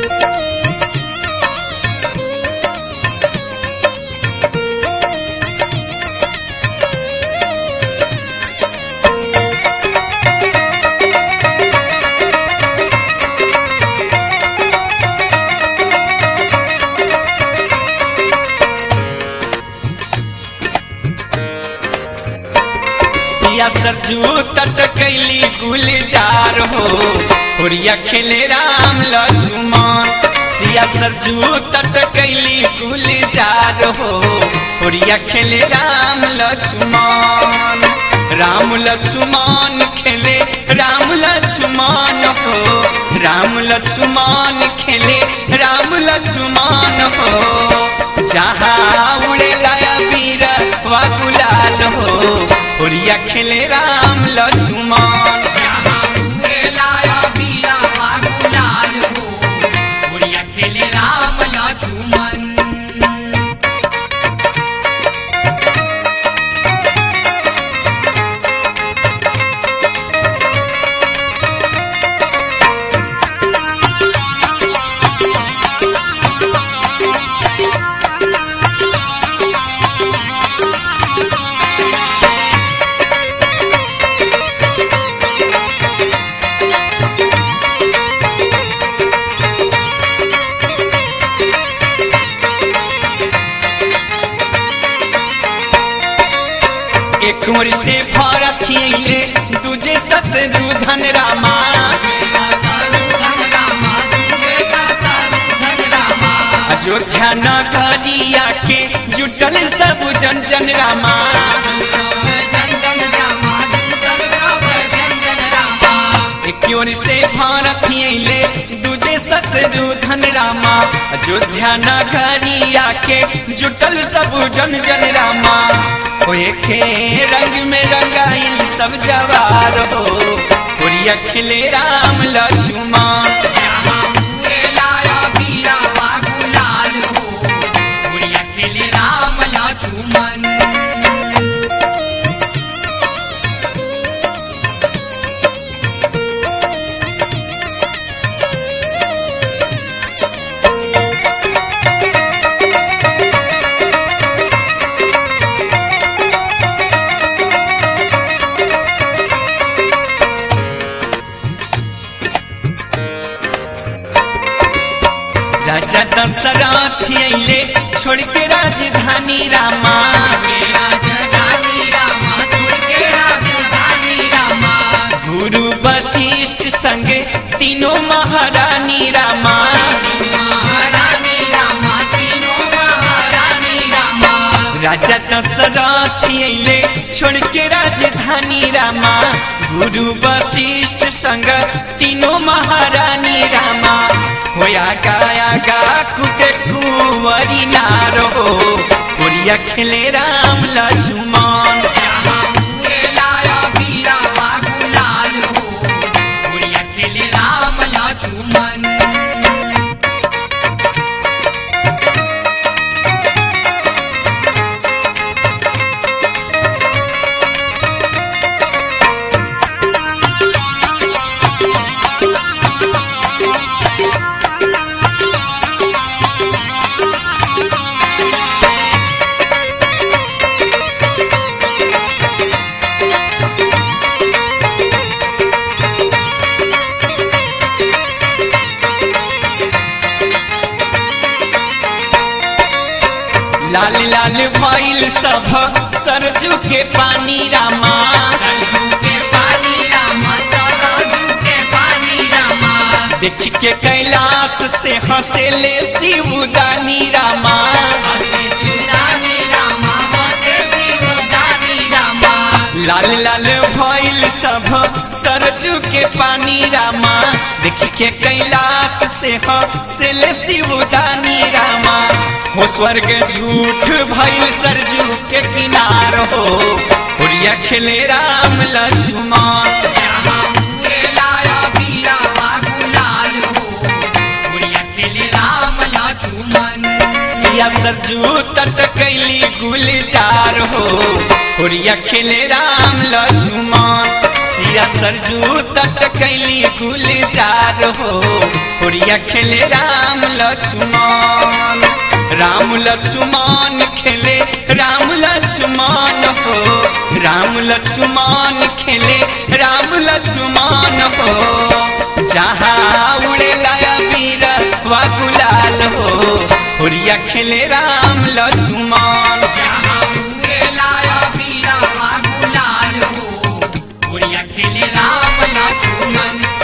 सिया सरजू तट कैली गुलजार हो हुरिया खेले राम लक्ष्मण सिया सरजू तट कैली गुलजार हो हुरिया खेले राम लक्ष्मण राम लक्ष्मण खेले राम लक्ष्मण हो राम लक्ष्मण खेले राम लक्ष्मण हो जहाँ उड़ेला वीर वा गुलाल हो हुरिया खेले राम लक्ष्मण खेले राम लक्ष्मण एक ओर से भरत खियले दूजे शत्रु धन रामा अयोध्या नगरिया के जुटल सब जन जन रामा एक ओर से भरत खियले दूजे शत्रु धन रामा अयोध्या नगरिया के जुटल सब जन जन रामा होए के रंग में रंगाइल सब जवार हो हुरिया खिले राम लक्ष्मण खेले राम लक्ष्मण राजा दशरथ अइले छोड़ के राजधानी रामा गुरु वशिष्ठ संगे तीनों महारानी रामा राजा दशरथ अइले छोड़ के राजधानी रामा गुरु वशिष्ठ संग तीनों महारानी रामा होया गाया गा कुटे कुंवरी नारो होरिया खेले राम लक्ष्मण खेले राम लक्ष्मण लाल लाल भइल सब सरजू के पानी रामा देख के कैलाश से हंसेले शिवदानी रामा लाल लाल भइल सब सरजू के पानी रामा देख के कैलाश से हंसेले शिवदानी रामा हो स्वर्ग झूठ भइल सरजू के किनार हो हुरिया खेले राम लक्ष्मण सिया सरजू तट कैली गुलजार हो हुरिया खेले राम लक्ष्मण सिया सरजू तट कैली गुलजार हो होरिया खेले राम लक्ष्मण राम लक्ष्मण खेले राम लक्ष्मण हो राम लक्ष्मण खेले राम लक्ष्मण हो जहाँ उड़े लाया वीर वा गुलाल हो होरिया खेले राम लक्ष्मण जहाँ उड़े लाया वीरा वा गुलाल हो, गुड़िया खेले राम लक्ष्मण